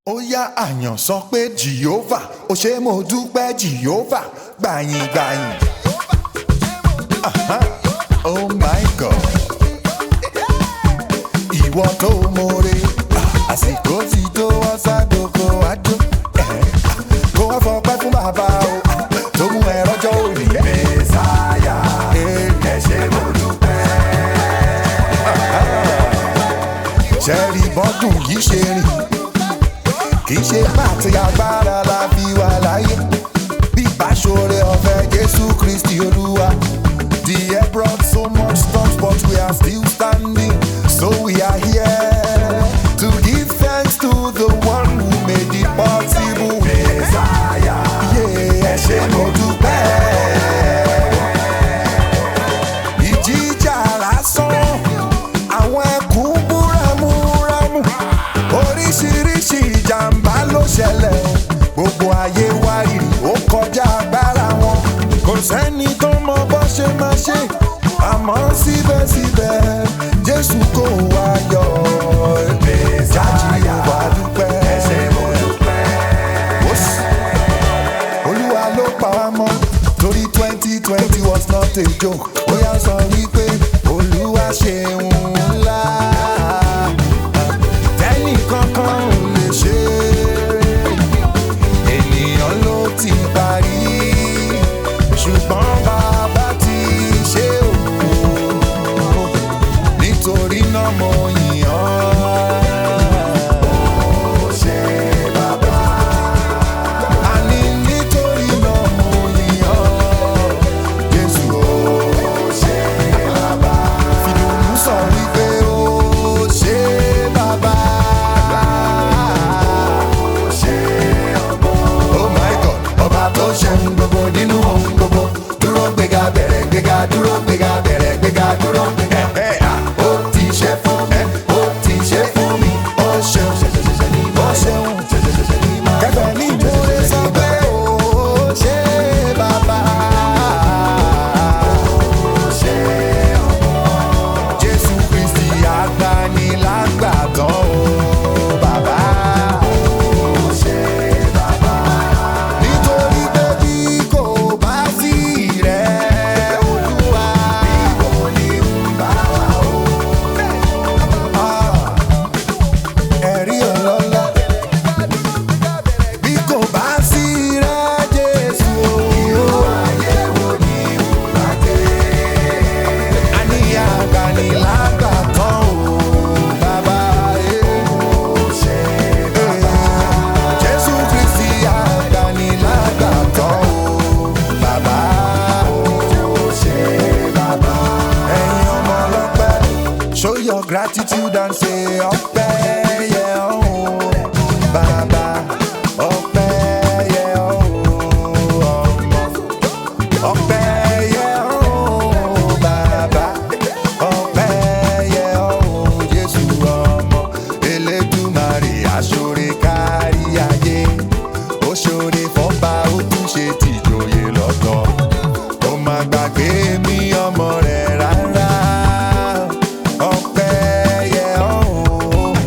ó yá àyàn sọ pé jìhófà ó ṣe mo dúpẹ́ jìhófà gbàyìn gbàyìn. Aha, oh my god ìwọ tó mọ̀re àsìkò ti tó ọ̀sàdókò àjò kó wá fọpẹ́ fún bàbá o tó mú ẹ rọ́jọ́ òní. mẹ́sàáyà ẹ ṣé mo dúpẹ́. ṣẹ́ẹ̀rì bọ́dún yìí ṣe rìn kì í ṣe pàtì agbára la fi wà láyé bí ìbáṣọrẹ ọ̀fẹ́ jésù kristi olúwa. The air brought so much storms, but we are still standing. So we are here to give thanks to the one who made it possible. Messiah, yeah, ẹ ṣé mo dúpẹ́. Ìjìjà lásán, àwọn ẹkùn búramúramù. Oríṣiríṣi ìjàmbá ló ṣẹlẹ̀. Gbogbo ayé wá rírì, ó kọjá agbára wọn. Kò sẹ́ni tó mọ bó ṣe máa ṣe. Àmọ́ síbẹ̀síbẹ̀, Jésù kò wá yọ. Jáde wá dúpẹ́. Ó sì olúwa ló pa wá mọ́ torí twenty twenty was not a joke ó yá sọ wípé olúwa ṣeun ńlá tẹ́nì kankan ò lè ṣe ènìyàn ló ti parí ṣùgbọ́n bàbá ti ṣe o nítorí náà mo yìn ọ́. Ó ṣe bàbá àní nítorí náà mo yìn ọ́ jésù ó ṣe bàbá fìdùnnú sọ wípé ó ṣe bàbá ó ṣe ọmọ oh my god ọba tó ṣe ohun gbogbo nínú ohun gbogbo dúró gbéga bẹ̀rẹ̀ gbéga dúró gbéga bẹ̀rẹ̀ gbéga dúró gbéga ó ti ṣe fún mi ó ti ṣe fún mi ó ṣeun ó ṣeun kẹfẹ ní ìmúre sọ pé ó ṣe bàbá ó ṣe ọmọ jésù kristi agbanilágbàtàn ó bàbá ó ṣe bàbá nítorí pé bí kò bá sí rẹ olúwa ìwọ ni ń bá wa o. Ah, ẹ̀rí ọlọ́lá bí kò bá sí rẹ jésù o. ayé wo ni ìwà dé. àníyàn agbanilágbàtàn o bàbá ó ṣe bàbá. jésù kristi agbanilágbàtàn o bàbá ó ṣe bàbá. ẹ̀yin ọmọ ọlọ́pẹ́ show your gratitude and say ọpẹ́ yẹ ọ́ bàbá ọpẹ́ yẹ ọ́ ọmọ ọpẹ́ yẹ ọ́ bàbá ọpẹ́ yẹ ọ́ jésù ọmọ elédùmarè aṣọre kárí ayé ó ṣoore fọ́ba ó tún ṣe tìjòyè lọ́tọ̀ ó má gbàgbé mi ọmọ rẹ̀ rárá ọpẹ́ yẹ ọ́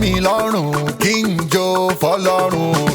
mi lọ́rùn kí n jó fọlọ́run